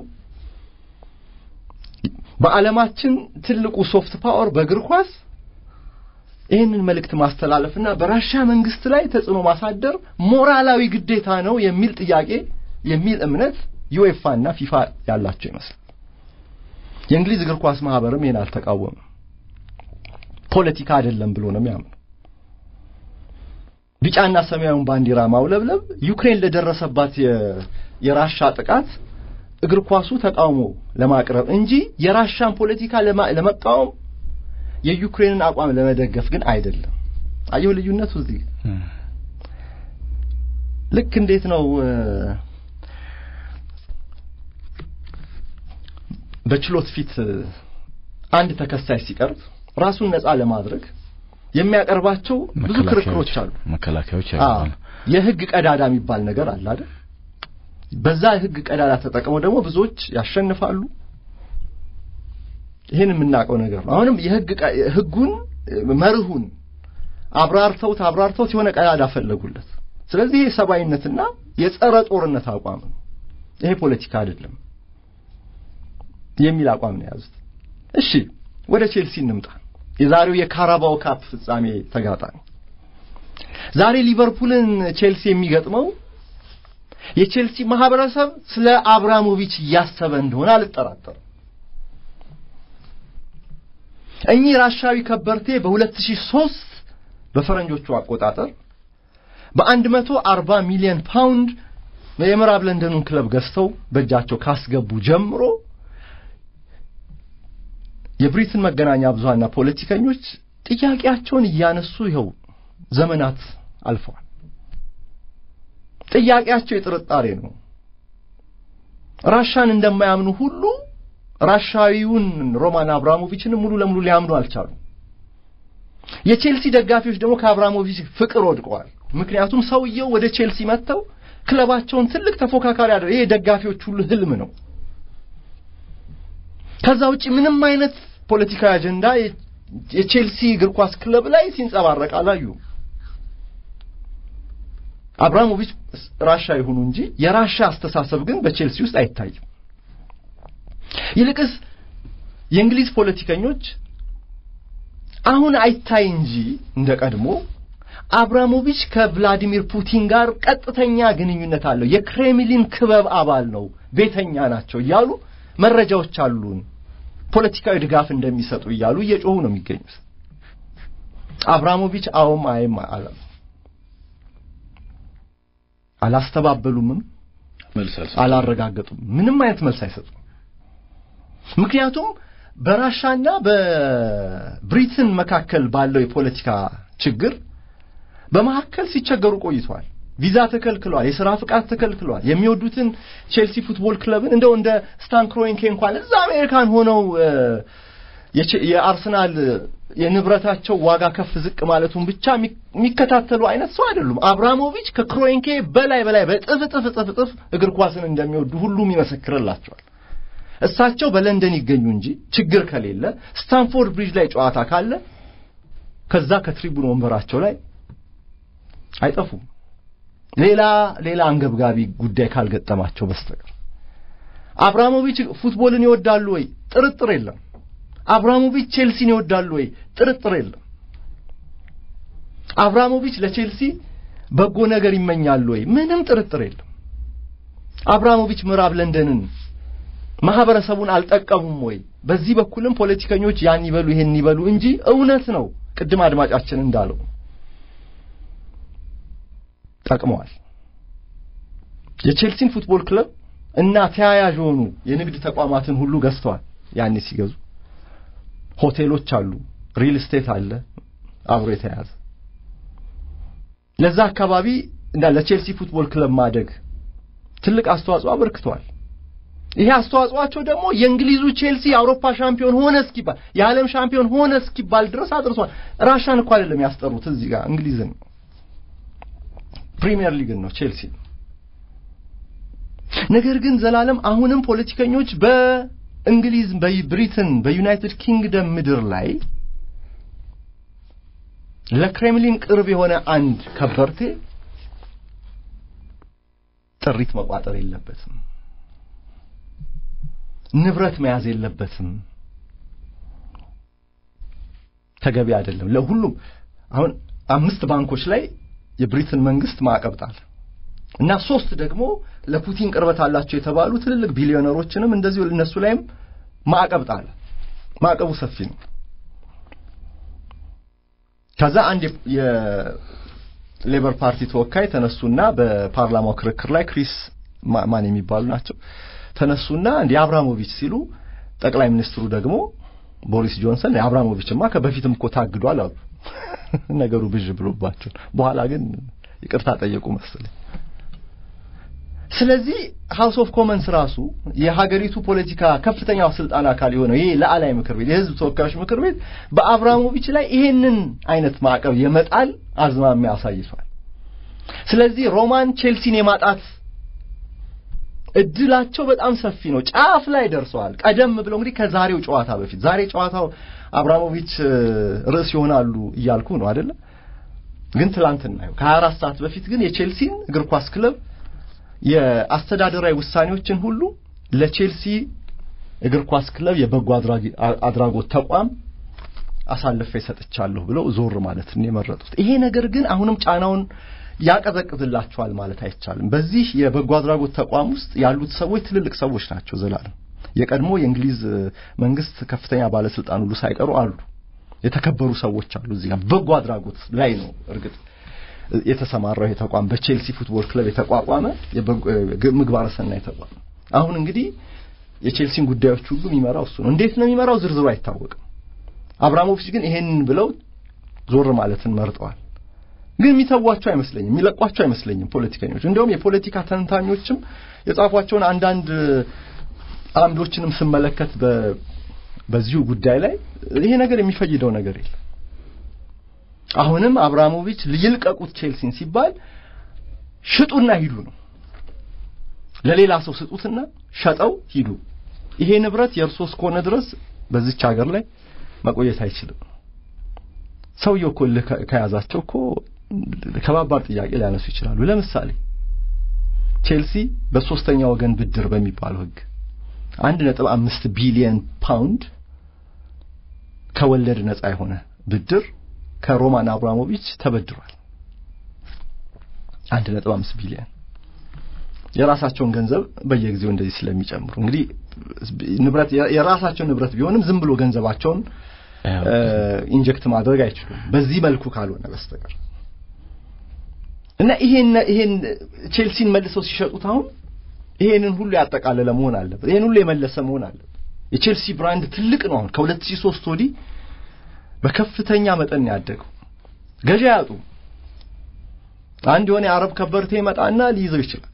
በዓለማችን ትልቁ ሶፍት ፓወር በእግር ኳስ ይህንን መልእክት ማስተላለፍና በራሻ መንግስት ላይ ተጽዕኖ ማሳደር ሞራላዊ ግዴታ ነው የሚል ጥያቄ የሚል እምነት ዩኤፋ እና ፊፋ ያላቸው ይመስላል። የእንግሊዝ እግር ኳስ ማህበርም ይህን አልተቃወምም። ፖለቲካ አይደለም ብሎ ነው የሚያምነው። ቢጫና ሰማያዊውን ባንዲራ ማውለብለብ ዩክሬን ለደረሰባት የራሻ ጥቃት እግር ኳሱ ተቃውሞ ለማቅረብ እንጂ የራሻን ፖለቲካ ለመቃወም የዩክሬንን አቋም ለመደገፍ ግን አይደለም። አየሁ ልዩነቱ እዚህ ልክ እንዴት ነው በችሎት ፊት አንድ ተከሳሽ ሲቀርብ ራሱን ነፃ ለማድረግ የሚያቀርባቸው ብዙ ክርክሮች አሉ፣ መከላከያዎች አሉ። የህግ ቀዳዳ የሚባል ነገር አለ አይደል? በዛ ህግ ቀዳዳ ተጠቅመው ደግሞ ብዙዎች ያሸንፋሉ። ይህን የምናውቀው ነገር ነው። አሁንም የህግ ህጉን መርሁን አብራርተውት አብራርተውት የሆነ ቀዳዳ ፈለጉለት። ስለዚህ ይሄ ሰብአዊነትና የጸረ ጦርነት አቋም ነው። ይሄ ፖለቲካ አይደለም የሚል አቋም ነው የያዙት። እሺ ወደ ቼልሲ እንምጣ። የዛሬው የካራባው ካፕ ፍጻሜ ተጋጣሚ ዛሬ ሊቨርፑልን ቼልሲ የሚገጥመው የቼልሲ ማህበረሰብ ስለ አብራሞቪች እያሰበ እንደሆነ አልጠራጠርም። እኚህ ራሻዊ ከበርቴ በ2003 በፈረንጆቹ አቆጣጠር በ140 ሚሊዮን ፓውንድ የምዕራብ ለንደኑን ክለብ ገዝተው በእጃቸው ካስገቡ ጀምሮ የብሪትን መገናኛ ብዙሃንና ፖለቲከኞች ጥያቄያቸውን እያነሱ ይኸው ዘመናት አልፈዋል። ጥያቄያቸው የጥርጣሬ ነው። ራሻን እንደማያምኑ ሁሉ ራሻዊውን ሮማን አብራሞቪችንም ሙሉ ለሙሉ ሊያምኑ አልቻሉም። የቼልሲ ደጋፊዎች ደግሞ ከአብራሞቪች ፍቅር ወድቀዋል። ምክንያቱም ሰውየው ወደ ቼልሲ መጥተው ክለባቸውን ትልቅ ተፎካካሪ አደረ። ይሄ የደጋፊዎች ሁሉ ህልም ነው። ከዛ ውጪ ምንም አይነት ፖለቲካዊ አጀንዳ የቼልሲ እግር ኳስ ክለብ ላይ ሲንጸባረቅ አላዩ። አብራሞቪች ራሻ ይሁኑ እንጂ የራሻ አስተሳሰብ ግን በቼልሲ ውስጥ አይታይም። ይልቅስ የእንግሊዝ ፖለቲከኞች አሁን አይታይ እንጂ እንደ ቀድሞ አብራሞቪች ከቭላዲሚር ፑቲን ጋር ቀጥተኛ ግንኙነት አለው፣ የክሬምሊን ክበብ አባል ነው፣ ቤተኛ ናቸው እያሉ መረጃዎች አሉን፣ ፖለቲካዊ ድጋፍ እንደሚሰጡ እያሉ እየጮሁ ነው የሚገኙት። አብራሞቪች አዎም አይም አላሉ፣ አላስተባበሉምም፣ አላረጋገጡም። ምንም አይነት መልስ አይሰጡም። ምክንያቱም በራሻና በብሪትን መካከል ባለው የፖለቲካ ችግር በመካከል ሲቸገሩ ቆይተዋል። ቪዛ ተከልክሏል። የሥራ ፍቃድ ተከልክሏል። የሚወዱትን ቼልሲ ፉትቦል ክለብን እንደው እንደ ስታን ክሮንኬ እንኳን እዛ አሜሪካን ሆነው የአርሰናል የንብረታቸው ዋጋ ከፍ ዝቅ ማለቱን ብቻ የሚከታተሉ አይነት ሰው አይደሉም። አብራሞቪች ከክሮንኬ በላይ በላይ በጥፍ ጥፍ ጥፍ ጥፍ እግር ኳስን እንደሚወዱ ሁሉም ይመሰክርላቸዋል። እሳቸው በለንደን ይገኙ እንጂ ችግር ከሌለ ስታንፎርድ ብሪጅ ላይ ጨዋታ ካለ ከዛ ከትሪቡን ወንበራቸው ላይ አይጠፉም። ሌላ ሌላ አንገብጋቢ ጉዳይ ካልገጠማቸው በስተቀር አብራሞቪች ፉትቦልን ይወዳሉ ወይ? ጥርጥር የለም። አብራሞቪች ቼልሲን ይወዳሉ ወይ? ጥርጥር የለም። አብራሞቪች ለቼልሲ በጎ ነገር ይመኛሉ ወይ? ምንም ጥርጥር የለም። አብራሞቪች ምዕራብ ለንደንን ማህበረሰቡን አልጠቀሙም ወይ? በዚህ በኩልም ፖለቲከኞች ያን ይበሉ ይሄን ይበሉ እንጂ እውነት ነው። ቅድም አድማጫችን እንዳለው ጠቅመዋል። የቼልሲን ፉትቦል ክለብ እና ተያያዥ የሆኑ የንግድ ተቋማትን ሁሉ ገዝተዋል። ያኔ ሲገዙ ሆቴሎች አሉ፣ ሪል ስቴት አለ አብሮ የተያያዘ ለዛ አካባቢ እና ለቼልሲ ፉትቦል ክለብ ማደግ ትልቅ አስተዋጽኦ አበርክተዋል። ይሄ አስተዋጽኦአቸው ደግሞ የእንግሊዙ ቼልሲ የአውሮፓ ሻምፒዮን ሆነ እስኪባል የዓለም ሻምፒዮን ሆነ እስኪባል ድረስ አድርሷል። ራሻን እኮ አይደለም ያስጠሩት እዚህ ጋር እንግሊዝን ነው ፕሪሚየር ሊግን ነው ቼልሲ። ነገር ግን ዘላለም አሁንም ፖለቲከኞች በእንግሊዝ፣ በብሪትን፣ በዩናይትድ ኪንግደም ምድር ላይ ለክሬምሊን ቅርብ የሆነ አንድ ከበርቴ ጥሪት መቋጠር የለበትም፣ ንብረት መያዝ የለበትም፣ ተገቢ አይደለም። ለሁሉም አሁን አምስት ባንኮች ላይ የብሪትን መንግስት ማዕቀብ ጣለ እና ሶስት ደግሞ ለፑቲን ቅርበት አላቸው የተባሉ ትልልቅ ቢሊዮነሮችንም እንደዚሁ እነሱ ላይም ማዕቀብ ጣለ። ማዕቀቡ ሰፊ ነው። ከዛ አንድ የሌበር ፓርቲ ተወካይ ተነሱና በፓርላማው ክርክር ላይ ክሪስ ማን የሚባሉ ናቸው ተነሱና እንዲህ አብራሞቪች ሲሉ ጠቅላይ ሚኒስትሩ ደግሞ ቦሪስ ጆንሰን አብራሞቪችማ ከበፊትም እኮ ታግዷል አሉ። ነገሩ ብዥ ብሎባቸው በኋላ ግን ይቅርታ ጠየቁ መሰለኝ። ስለዚህ ሃውስ ኦፍ ኮመንስ ራሱ የሀገሪቱ ፖለቲካ ከፍተኛው ስልጣን አካል የሆነው ይሄ ላዕላይ ምክር ቤት የህዝብ ተወካዮች ምክር ቤት በአብራሞቪች ላይ ይሄንን አይነት ማዕቀብ የመጣል አዝማሚያ አሳይቷል። ስለዚህ ሮማን ቼልሲን የማጣት እድላቸው በጣም ሰፊ ነው። ጫፍ ላይ ደርሰዋል። ቀደም ብለው እንግዲህ ከዛሬው ጨዋታ በፊት ዛሬ ጨዋታው አብራሞቪች ርዕስ ይሆናሉ እያልኩ ነው አይደለ? ግን ትላንትና ነው ከ24 ሰዓት በፊት ግን የቼልሲን እግር ኳስ ክለብ የአስተዳደራዊ ውሳኔዎችን ሁሉ ለቼልሲ እግር ኳስ ክለብ የበጎ አድራጎት ተቋም አሳልፌ ሰጥቻለሁ ብለው ዞር ማለት ነው የመረጡት። ይሄ ነገር ግን አሁንም ጫናውን ያቀዘቅዝላቸዋል ማለት አይቻልም። በዚህ የበጎ አድራጎት ተቋም ውስጥ ያሉት ሰዎች ትልልቅ ሰዎች ናቸው። ዘላለም የቀድሞ የእንግሊዝ መንግስት ከፍተኛ ባለስልጣን ሁሉ ሳይቀሩ አሉ። የተከበሩ ሰዎች አሉ። እዚህ ጋር በጎ አድራጎት ላይ ነው እርግጥ የተሰማራው ይሄ ተቋም በቼልሲ ፉትቦል ክለብ የተቋቋመ ምግባረ ሰናይ ተቋም። አሁን እንግዲህ የቼልሲን ጉዳዮች ሁሉ የሚመራው እሱ ነው። እንዴት ነው የሚመራው ዝርዝሩ አይታወቅም። አብራሞቪች ግን ይሄንን ብለው ዞር ማለትን መርጠዋል። ግን የሚተዋቸው አይመስለኝም፣ የሚለቋቸው አይመስለኝም ፖለቲከኞች። እንዲሁም የፖለቲካ ተንታኞችም የጻፏቸውን አንዳንድ አምዶችንም ስመለከት በዚሁ ጉዳይ ላይ ይሄ ነገር የሚፈይደው ነገር የለም። አሁንም አብራሞቪች ይልቀቁት ቼልሲን ሲባል ሽጡና ሂዱ ነው። ለሌላ ሰው ስጡትና ሸጠው ሂዱ። ይሄ ንብረት የእርሶ እስከሆነ ድረስ በዚች ሀገር ላይ መቆየት አይችልም። ሰውየው እኮ ከያዛቸው እኮ ከባባድ ጥያቄ ሊያነሱ ይችላሉ። ለምሳሌ ቼልሲ በሶስተኛ ወገን ብድር በሚባለው ሕግ አንድ ነጥብ አምስት ቢሊየን ፓውንድ ከወለድ ነጻ የሆነ ብድር ከሮማን አብራሞቪች ተበድሯል። አንድ ነጥብ አምስት ቢሊየን የራሳቸውን ገንዘብ በየጊዜው እንደዚህ ስለሚጨምሩ እንግዲህ ንብረት የራሳቸው ንብረት ቢሆንም ዝም ብሎ ገንዘባቸውን ኢንጀክት ማድረግ አይችሉም በዚህ መልኩ ካልሆነ በስተቀር እና ይሄን ይሄን ቼልሲን መልሰው ሲሸጡት አሁን ይሄንን ሁሉ ያጠቃለለ መሆን አለበት። ይሄን ሁሉ የመለሰ መሆን አለበት። የቼልሲ ብራንድ ትልቅ ነው። አሁን ከ2003 ወዲህ በከፍተኛ መጠን ያደገው ገዢ ያጡ አንድ የሆነ የአረብ ከበርቴ ይመጣና ሊይዘው ይችላል።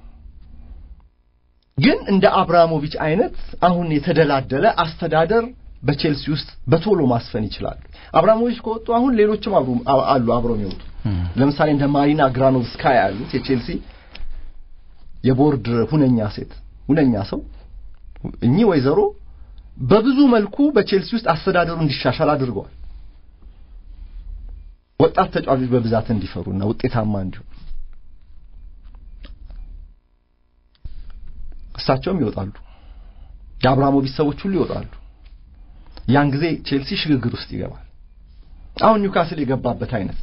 ግን እንደ አብራሞቪች አይነት አሁን የተደላደለ አስተዳደር በቼልሲ ውስጥ በቶሎ ማስፈን ይችላሉ። አብራሞቪች ከወጡ አሁን ሌሎችም አሉ አብረው የሚወጡ ለምሳሌ እንደ ማሪና ግራኖቭስካያ ያሉት የቼልሲ የቦርድ ሁነኛ ሴት ሁነኛ ሰው እኚህ ወይዘሮ በብዙ መልኩ በቼልሲ ውስጥ አስተዳደሩ እንዲሻሻል አድርገዋል። ወጣት ተጫዋቾች በብዛት እንዲፈሩና ውጤታማ እንዲሆኑ እሳቸውም ይወጣሉ። የአብራሞቪች ሰዎች ሁሉ ይወጣሉ። ያን ጊዜ ቼልሲ ሽግግር ውስጥ ይገባል። አሁን ኒውካስል የገባበት አይነት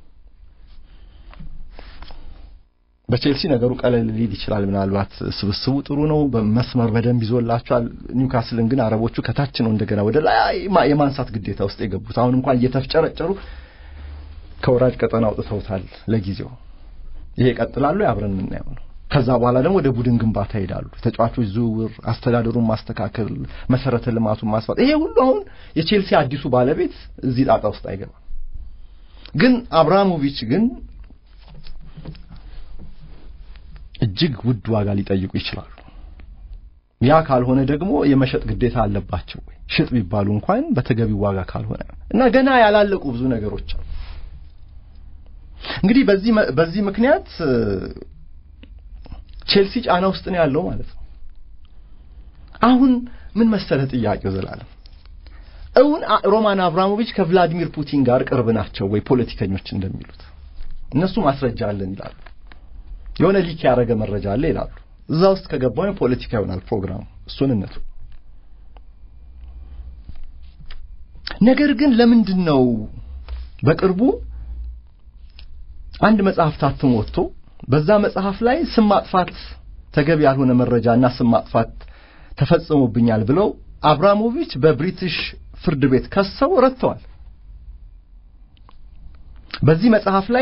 በቼልሲ ነገሩ ቀለል ሊል ይችላል። ምናልባት ስብስቡ ጥሩ ነው፣ በመስመር በደንብ ይዞላቸዋል። ኒውካስልን ግን አረቦቹ ከታች ነው እንደገና ወደ ላይ የማንሳት ግዴታ ውስጥ የገቡት። አሁን እንኳን እየተፍጨረጨሩ ከወራጅ ቀጠና አውጥተውታል ለጊዜው። ይሄ ይቀጥላሉ፣ አብረን የምናየው ነው። ከዛ በኋላ ደግሞ ወደ ቡድን ግንባታ ይሄዳሉ። ተጫዋቾች ዝውውር፣ አስተዳደሩን ማስተካከል፣ መሰረተ ልማቱን ማስፋት፣ ይሄ ሁሉ አሁን የቼልሲ አዲሱ ባለቤት እዚህ ጣጣ ውስጥ አይገባም። ግን አብራሞቪች ግን እጅግ ውድ ዋጋ ሊጠይቁ ይችላሉ። ያ ካልሆነ ደግሞ የመሸጥ ግዴታ አለባቸው ወይ ሽጥ ቢባሉ እንኳን በተገቢው ዋጋ ካልሆነ እና ገና ያላለቁ ብዙ ነገሮች አሉ። እንግዲህ በዚህ በዚህ ምክንያት ቼልሲ ጫና ውስጥ ነው ያለው ማለት ነው። አሁን ምን መሰለ ጥያቄው ዘላለም እውን ሮማን አብራሞቪች ከቭላዲሚር ፑቲን ጋር ቅርብ ናቸው ወይ? ፖለቲከኞች እንደሚሉት እነሱ ማስረጃ አለን ይላሉ። የሆነ ሊክ ያደረገ መረጃ አለ ይላሉ። እዛ ውስጥ ከገባው ፖለቲካ ይሆናል ፕሮግራሙ እሱን እነቱ ነገር ግን ለምንድን ነው በቅርቡ አንድ መጽሐፍ ታትሞ ወጥቶ በዛ መጽሐፍ ላይ ስም ማጥፋት ተገቢ ያልሆነ መረጃና ስም ማጥፋት ተፈጽሞብኛል ብለው አብራሞቪች በብሪቲሽ ፍርድ ቤት ከሰው ረድተዋል። በዚህ መጽሐፍ ላይ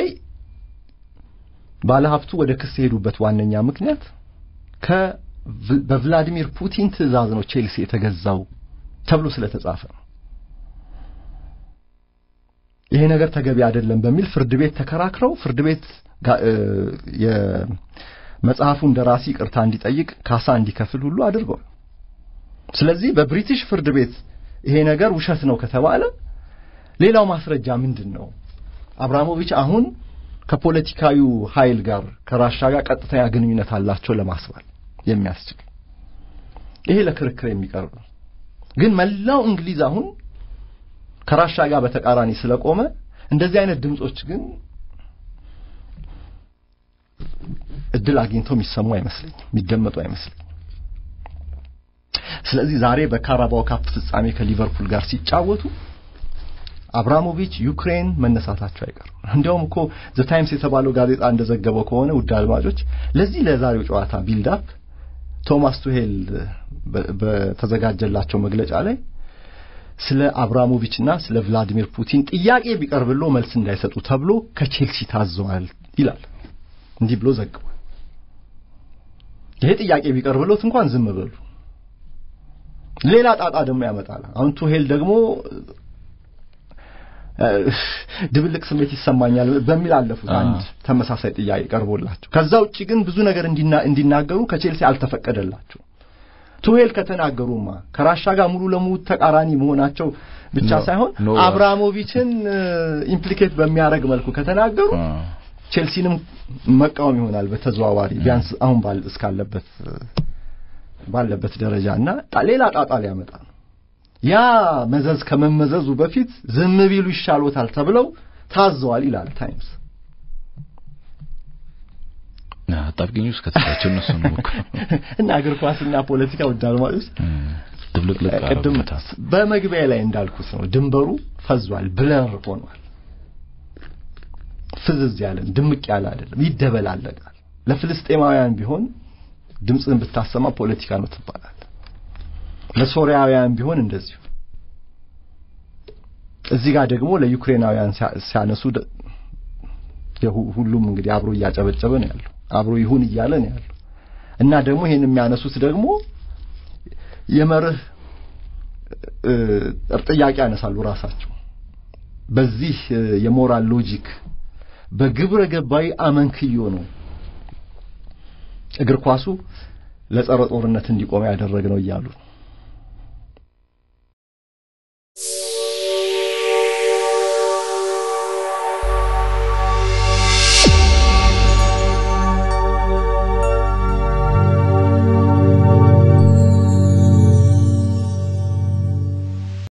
ባለሀብቱ ወደ ክስ የሄዱበት ዋነኛ ምክንያት በቭላዲሚር ፑቲን ትዕዛዝ ነው ቼልሲ የተገዛው ተብሎ ስለተጻፈ ነው። ይሄ ነገር ተገቢ አይደለም በሚል ፍርድ ቤት ተከራክረው ፍርድ ቤት የመጽሐፉን ደራሲ ቅርታ እንዲጠይቅ ካሳ እንዲከፍል ሁሉ አድርገዋል። ስለዚህ በብሪቲሽ ፍርድ ቤት ይሄ ነገር ውሸት ነው ከተባለ ሌላው ማስረጃ ምንድን ነው? አብራሞቪች አሁን ከፖለቲካዊ ኃይል ጋር ከራሻ ጋር ቀጥተኛ ግንኙነት አላቸው ለማስባል የሚያስችል ይሄ ለክርክር የሚቀርብ ነው። ግን መላው እንግሊዝ አሁን ከራሻ ጋር በተቃራኒ ስለቆመ እንደዚህ አይነት ድምጾች ግን እድል አግኝተው የሚሰሙ አይመስለኝም፣ የሚደመጡ አይመስለኝም። ስለዚህ ዛሬ በካራባው ካፕ ፍጻሜ ከሊቨርፑል ጋር ሲጫወቱ አብራሞቪች ዩክሬን መነሳታቸው አይቀርም። እንዲያውም እኮ ዘ ታይምስ የተባለው ጋዜጣ እንደዘገበው ከሆነ ውድ አድማጮች ለዚህ ለዛሬው ጨዋታ ቢልድ አፕ ቶማስ ቱሄል በተዘጋጀላቸው መግለጫ ላይ ስለ አብራሞቪችና ስለ ቭላዲሚር ፑቲን ጥያቄ ቢቀርብሎ መልስ እንዳይሰጡ ተብሎ ከቼልሲ ታዘዋል ይላል። እንዲህ ብሎ ዘግቧል። ይሄ ጥያቄ ቢቀርብሎት እንኳን ዝም በሉ፣ ሌላ ጣጣ ደግሞ ያመጣል። አሁን ቱሄል ደግሞ ድብልቅ ስሜት ይሰማኛል በሚል አለፉት። አንድ ተመሳሳይ ጥያቄ ቀርቦላቸው ከዛ ውጪ ግን ብዙ ነገር እንዲናገሩ ከቼልሲ አልተፈቀደላቸው። ቱሄል ከተናገሩማ ከራሻ ጋር ሙሉ ለሙሉ ተቃራኒ መሆናቸው ብቻ ሳይሆን አብራሞቪችን ኢምፕሊኬት በሚያደርግ መልኩ ከተናገሩ ቼልሲንም መቃወም ይሆናል በተዘዋዋሪ ቢያንስ አሁን ባል እስካለበት ባለበት ደረጃ እና ሌላ ጣጣ ሊያመጣ ነው። ያ መዘዝ ከመመዘዙ በፊት ዝም ቢሉ ይሻሎታል ተብለው ታዘዋል ይላል ታይምስ። አጣብቂኝ ውስጥ ከተታቸው እነሱ ነው እኮ እና እግር ኳስና ፖለቲካ ውድ አድማጮች ድብልቅልቅ ቅድም በመግቢያ ላይ እንዳልኩት ነው፣ ድንበሩ ፈዟል፣ ብለር ሆኗል። ፍዝዝ ያለ ድምቅ ያለ አይደለም፣ ይደበላለቃል። ለፍልስጤማውያን ቢሆን ድምፅን ብታሰማ ፖለቲካ ነው ትባላል። ለሶሪያውያን ቢሆን እንደዚሁ። እዚህ ጋር ደግሞ ለዩክሬናውያን ሲያነሱ ሁሉም እንግዲህ አብሮ እያጨበጨበ ነው ያለው፣ አብሮ ይሁን እያለ ነው ያለው እና ደግሞ ይሄን የሚያነሱት ደግሞ የመርህ ጥያቄ ያነሳሉ ራሳቸው በዚህ የሞራል ሎጂክ በግብረ ገባዊ አመንክዮ ነው እግር ኳሱ ለጸረ ጦርነት እንዲቆም ያደረግ ነው እያሉ ነው።